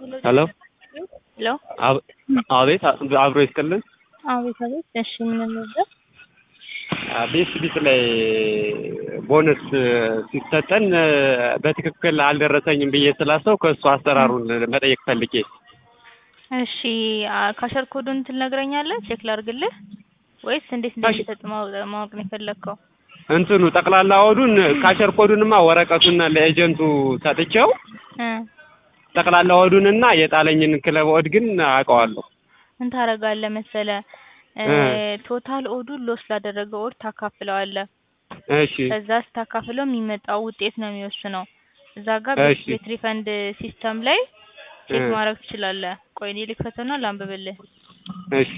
ሄሎ ሄሎ አብ- አቤት አብሮ ይስጥልን። አቤት አቤት። እሺ ምን ነበር? ቤት ቢት ላይ ቦነስ ሲሰጠን በትክክል አልደረሰኝም ብዬ ስላሰው ከእሱ አሰራሩን መጠየቅ ፈልጌ እሺ አ- ካሸር ኮዱን ትነግረኛለህ? ቼክ ላድርግልህ ወይስ እንዴት እንደሚሰጥ ማወቅ ማወቅ ነው የፈለግከው? እንትኑ ጠቅላላ ወዱን ካሸር ኮዱንማ ወረቀቱና ለኤጀንቱ ሰጥቼው እ ጠቅላላ ወዱንና የጣለኝን ክለብ ወድ ግን አውቀዋለሁ። ምን ታደርጋለህ መሰለ እ እ ቶታል ኦዱን ሎስ ላደረገው ኦድ ታካፍለዋለህ። እሺ ከዛ ስታካፍለው የሚመጣው ውጤት ነው የሚወስነው። እዛ ጋር እሺ ቤት ሪፈንድ ሲስተም ላይ ቼክ እ ማድረግ ትችላለህ። ቆይ እኔ ልክፈተውና ላንብብልህ። እሺ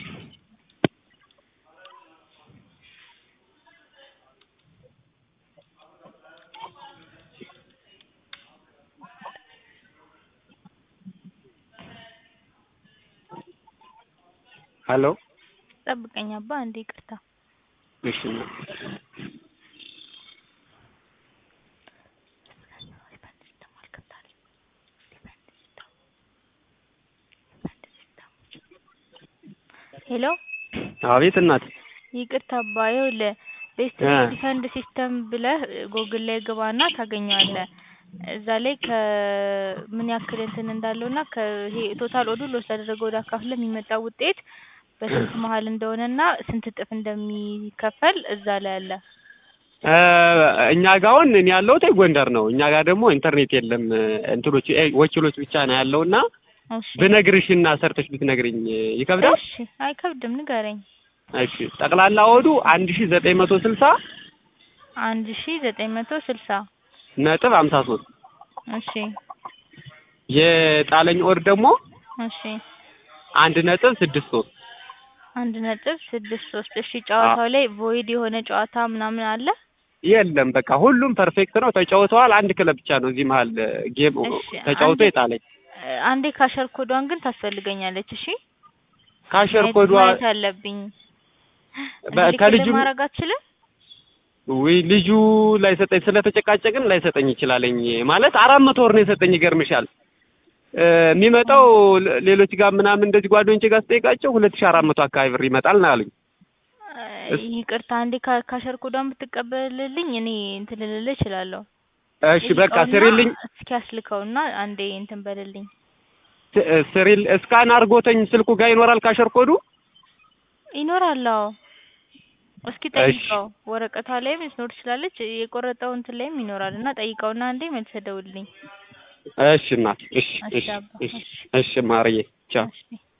ሄሎ ጠብቀኝ አባ አንዴ ይቅርታ። እሺ ሄሎ አቤት እናት ይቅርታ አባ ይኸውልህ ቤስት እ ሪፈንድ ሲስተም ብለህ ጎግል ላይ ግባና ታገኘዋለህ። እዛ ላይ ከምን ያክል እንትን እንዳለውና ከይሄ ቶታል ኦዱ ሎስ ያደረገው ወደ አካፍለህ የሚመጣው ውጤት በስንት መሀል እንደሆነና ስንት እጥፍ እንደሚከፈል እዛ ላይ አለ። እ እኛ ጋር አሁን እኔ ያለሁት ጎንደር ነው። እኛ ጋር ደግሞ ኢንተርኔት የለም። እንትኖች እ ወኪሎች ብቻ ነው ያለውና እሺ ብነግርሽና ሰርተሽ ብትነግሪኝ ይከብዳል? እሺ አይከብድም፣ ንገረኝ። እሺ ጠቅላላ ወዱ አንድ ሺ ዘጠኝ መቶ ስልሳ አንድ ሺ ዘጠኝ መቶ ስልሳ ነጥብ ሀምሳ ሶስት እሺ የጣለኝ ወር ደግሞ እሺ አንድ ነጥብ ስድስት ሶስት አንድ ነጥብ ስድስት ሶስት እሺ ጨዋታው ላይ ቮይድ የሆነ ጨዋታ ምናምን አለ? የለም በቃ ሁሉም ፐርፌክት ነው። ተጫውተዋል። አንድ ክለብ ብቻ ነው እዚህ መሀል ጌም እሺ ተጫውቶ አንዴ የጣለኝ። አንዴ ካሸር ኮዷን ግን ታስፈልገኛለች። እሺ ካሸር ማየት ኮዷ ማየት አለብኝ። በ- እንዲልክልህ ከልጁ ማድረግ አትችልም? ወይ ልጁ ላይሰጠኝ ስለተጨቃጨቅን ላይሰጠኝ ይችላለኝ። ማለት አራት መቶ ወር ነው የሰጠኝ። ይገርምሻል እ የሚመጣው ሌ- ሌሎች ጋር ምናምን እንደዚህ ጓደኞቼ ጋር ስጠይቃቸው ሁለት ሺህ አራት መቶ አካባቢ ብር ይመጣል ነው ያሉኝ። እስ- ይቅርታ አንዴ ካ- ካሸር ኮዷን ብትቀበልልኝ እኔ እንትን ልልልህ እችላለሁ። እሺ በቃ ጠይቀውና ስሪልኝ እስኪ አስልከውና አንዴ እንትን በልልኝ። ስ- ስሪል እስካን አድርጎተኝ ስልኩ ጋር ይኖራል ካሸር ኮዱ። ይኖራል። አዎ እስኪ እሺ ጠይቀው። ወረቀቷ ላይም ልትኖር ትችላለች፣ የቆረጠው እንትን ላይም ይኖራል እና ጠይቀውና አንዴ መልሰህ ደውልልኝ። እሺ እናት እሺ እሺ እሺ አባ እሺ እሺ እሺ ማርዬ ቻው። እሺ